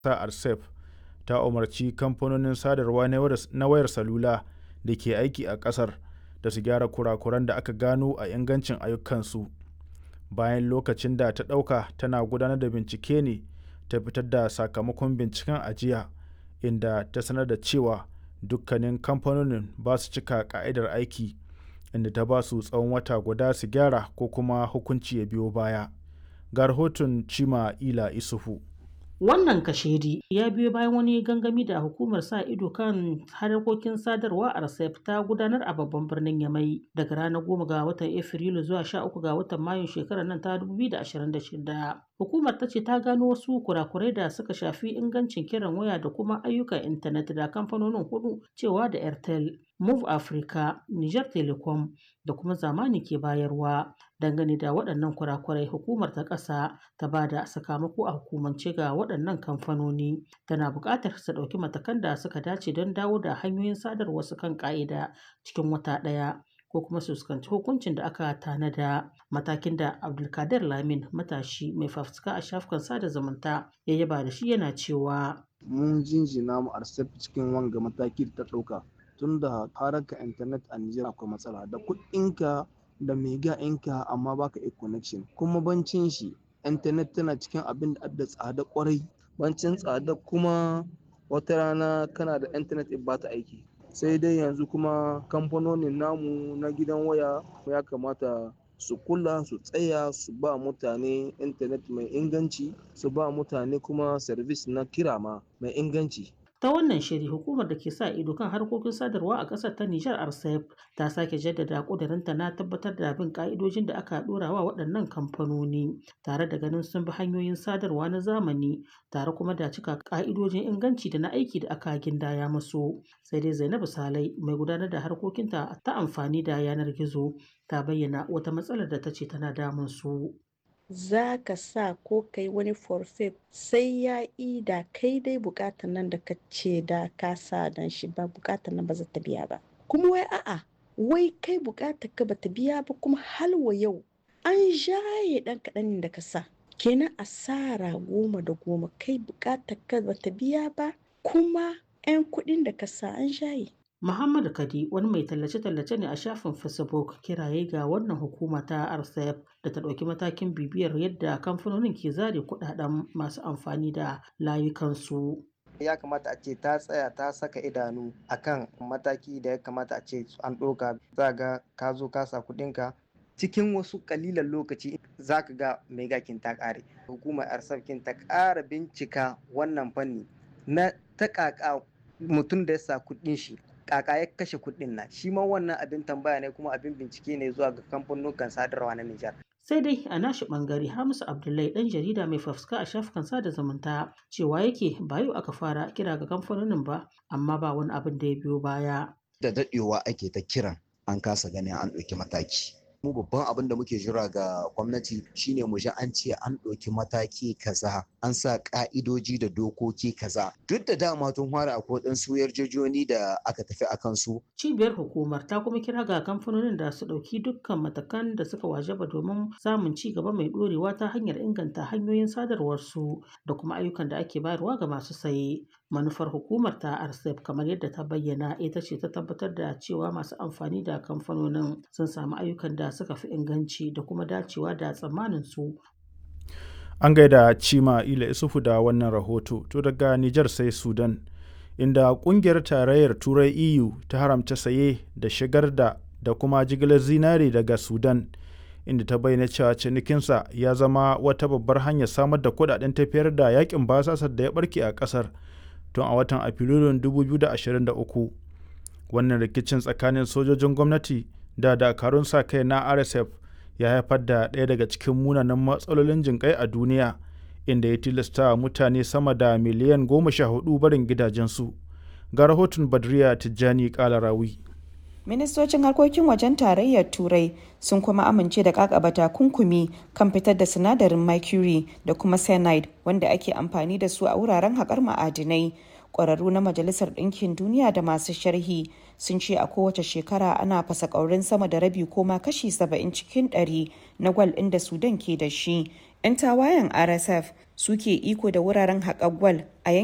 ta RCEP ta umarci kamfanonin sadarwa na wayar salula da ke aiki a ƙasar da su gyara kurakuran da aka gano a ingancin ayyukansu. Bayan lokacin da ta ɗauka tana gudanar da bincike ne ta fitar da sakamakon binciken a jiya, inda ta sanar da cewa dukkanin kamfanonin ba su cika ƙa'idar aiki, inda ta ba su tsawon wata guda su gyara ko kuma hukunci ya biyo baya. Ga rahoton Chima'ila Isufu. Wannan kashedi ya biyo bayan wani gangami da hukumar sa ido kan harkokin sadarwa a RCEP ta gudanar a babban birnin Yamai daga ranar goma ga watan Afrilu zuwa sha uku ga watan Mayun shekarar nan ta 2026. Hukumar ta ce ta gano wasu kurakurai da suka shafi ingancin kiran waya da kuma ayyukan intanet da kamfanonin hudu cewa da Airtel, Move Africa, Niger Telecom da kuma zamani ke bayarwa. Dangane da waɗannan kurakurai hukumar ta ƙasa ta ba da sakamako a hukumance ga waɗannan kamfanoni tana buƙatar su ɗauki matakan da suka dace don dawo da hanyoyin sadarwa su kan ƙa'ida cikin wata ɗaya ko kuma su fuskanci hukuncin da aka tanada matakin da abdulkadir lamin matashi mai fafutuka a shafukan sada zumunta ya yaba da shi yana cewa mun jinjina mu arsef cikin wanga mataki da ta ɗauka tun da haraka intanet a Nijar akwai matsala da kuɗinka da mega ɗinka amma baka iya connection kuma bancin shi intanet tana cikin abin da adda tsada kwarai bancin tsada kuma wata rana kana da intanet in ba ta aiki sai dai yanzu kuma kamfanonin namu na gidan waya ya kamata su kula su tsaya su ba mutane intanet mai inganci su ba mutane kuma service na kira ma mai inganci ta wannan shiri hukumar da ke sa ido kan harkokin sadarwa a ƙasar ta Nijar RCEP ta sake jaddada ƙudurinta na tabbatar da bin ƙa'idojin da aka ɗora wa waɗannan kamfanoni tare da ganin sun bi hanyoyin sadarwa na zamani tare kuma da cika ƙa'idojin inganci da na aiki da aka gindaya musu sai dai Zainabu Salai mai gudanar da harkokinta ta amfani da yanar gizo ta bayyana wata matsalar da ta ce tana damun su. za ka sa ko kai wani forfait sai ya yi da kai dai bukatar nan da ka ce da ka sa dan shi ba bukatar nan ba za ta biya ba kuma wai a'a wai kai bukatar ka ba ta biya ba kuma halwa yau an jaye dan kaɗan da ka sa kenan asara goma da goma kai bukatar ka ba ta biya ba kuma 'yan kuɗin da ka sa an jaye Muhammadu Kadi wani mai tallace-tallace ne a shafin Facebook kiraye ga wannan hukuma ta RCEP da ta ɗauki matakin bibiyar yadda kamfanonin ke zare kuɗaɗen masu amfani da layukansu. ya kamata a ce ta tsaya ta saka idanu akan mataki da ya kamata a ce an ɗauka za ga ka zo ka sa kuɗinka cikin wasu kalilan lokaci za ka ga mai gakin ta ƙare hukumar arsafkin ta ƙara bincika wannan fanni na ta ƙaƙa mutum da ya sa kuɗin shi kaka ya kashe kuɗin nan shi ma wannan abin tambaya ne kuma abin bincike ne zuwa ga kamfanonukan sadarwa na Nijar. sai dai a nashi bangare Hamisu Abdullahi dan jarida mai fafuska a shafukan sada zumunta cewa yake ba yau aka fara kira ga kamfanonin ba amma ba wani abin da ya biyo baya. Da daɗewa ake ta kiran an kasa ganin an ɗauki mataki. mu babban abin da muke jira ga gwamnati shine mu ji an ce an ɗauki mataki kaza an sa ka'idoji da dokoki kaza duk da dama tun fara akwai waɗansu yarjejoni da aka tafi a kansu. cibiyar hukumar ta kuma kira ga kamfanonin da su ɗauki dukkan matakan da suka wajaba domin samun ci gaba mai ɗorewa ta hanyar inganta hanyoyin sadarwarsu da kuma ayyukan da ake bayarwa ga masu saye manufar hukumar ta RCEP kamar yadda ta bayyana ita ce ta tabbatar da cewa masu amfani da kamfanonin sun samu ayyukan da suka fi inganci da kuma dacewa da tsammanin su. An gaida Cima Ila Isufu da wannan rahoto to daga Nijar sai Sudan inda kungiyar tarayyar Turai EU ta haramta saye da shigar da da kuma jigilar zinare daga Sudan inda ta bayyana cewa cinikinsa ya zama wata babbar hanyar samar da kudaden tafiyar da yakin basasar da ya barke a kasar tun a watan Afrilun 2023 wannan rikicin tsakanin sojojin gwamnati da dakarun sa kai na rsf ya haifar da ɗaya daga cikin munanan matsalolin jinƙai a duniya inda ya tilasta mutane sama da miliyan goma sha hudu barin gidajensu ga rahoton badriya tijjani kalarawi ministocin harkokin wajen tarayyar turai sun kuma amince da kakaba takunkumi kan fitar da sinadarin mercury da kuma cyanide wanda ake amfani da su a wuraren haƙar ma'adinai ƙwararru na majalisar ɗinkin duniya da masu sharhi sun ce a kowace shekara ana fasa ƙaurin sama da rabi ko ma kashi 70 cikin 100 na gwal ɗin da sudan ke da shi 'yan tawayen rsf suke iko da wuraren haƙar gwal a